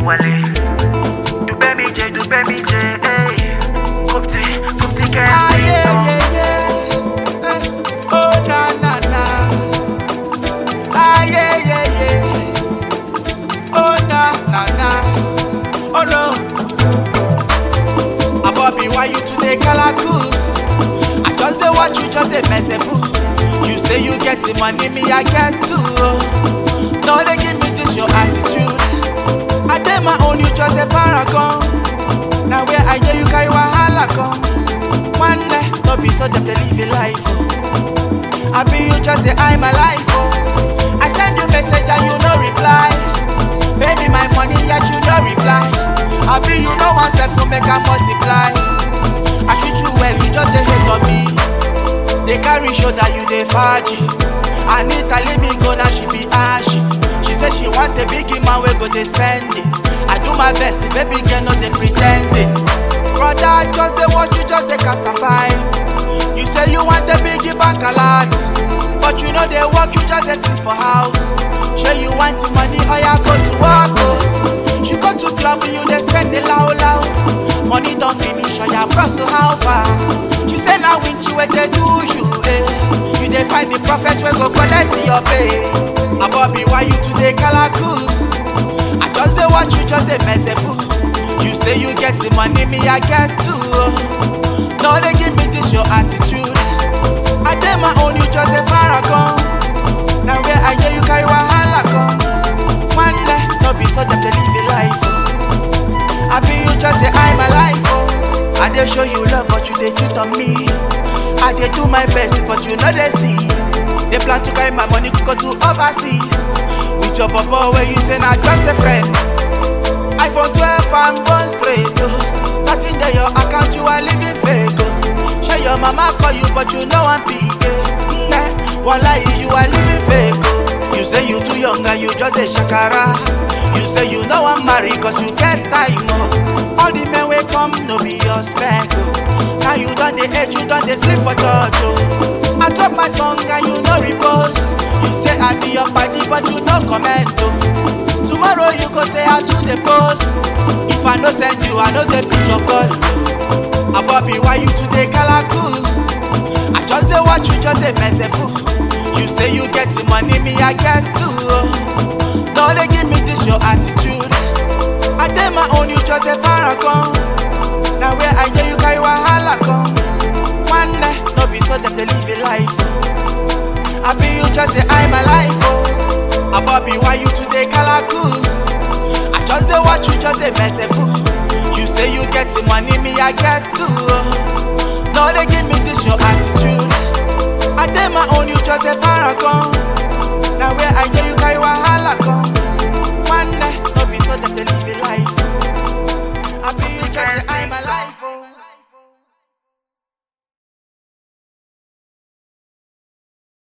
wọlé. Dùgbẹ́ mi jẹ, dùgbẹ́ mi jẹ, ey. Kòpti, kòpti kẹ́mi tán. Oh na na na. Ah yeah yeah yeah. Oh na na na. Oh no. Abobi, why you today kalaku? I just dey watch you, just dey mess a fool. You say you get the money, me I get too. No, they give me this your attitude. I dey my own, you just a paragon. Now where I dey, you carry wahala come. One day, no be so them they live a life. Oh. I be you just say I my life. Oh. I send you message and you no reply. Baby, my money yet you no reply. I be you no one self to make a multiply. I treat you well, you just say hate on me. They carry shoulder, you dey faji. Anita leave me go now, she be ashy. She say she want a big man, we go dey spend it. I do my best, baby girl, no dey pretend it. Brother, just dey watch you, just dey cast a vibe. You say you want a big bank a lot, but you know they work, you just dey sit for house. Sure you want the money, oh yeah, go to work, oh. You go to club, you dey spend it loud loud. Money don't finish, oh yeah, bro, so how far? You say now when you wait, they do you, eh? You dey find the prophet, we go collect your pay. Abobi, why you today kalaku? I just dey watch you, just dey mess a fool. You say you get the money, me I get too. No, they give me this your attitude. I dey my own, you just a paragon. Now where I dey, you carry wahala come. One day, no be so them they live a life. Oh. I be you just say I my life. Oh. I dey show you love, but you dey cheat on me. I dey do my best, but you know they see. They plan to carry my money go to overseas. With your papa where you say not just a friend. iPhone 12 and born straight. Oh. Nothing there your account, you are living fake. Oh. Sure your mama call you, but you know I'm big. Eh. Nah, Wallahi, you are living fake. Oh. You say you too young and you just a shakara. You say you know I'm married cause you get time. Oh. All the men will come, no be your spec. Oh. Now you done the age, you done the sleep for church. Oh. I drop my song and you no repose. You say I be your party, but you no comment. Oh. Tomorrow you go say how to the post. If I no send you, I no dey pick your call. Abobi, why you today kalaku? I just dey watch you, just dey mess a fool. You say you get the money, me I get too. No, they give me this your attitude. I dey my own, you just a paragon. Now where I dey, you carry wahala come. One day, no be so them they live a life. Oh. I be you just say I my life. Oh. Abobi, why you today kalaku? I just dey watch you, just dey mess a fool. You say you get the money, me I get too. No, they give me this your attitude. I dey my own, you just a paragon. Now where I dey, you carry wahala come. One day, no be so them they live a life. I be you just a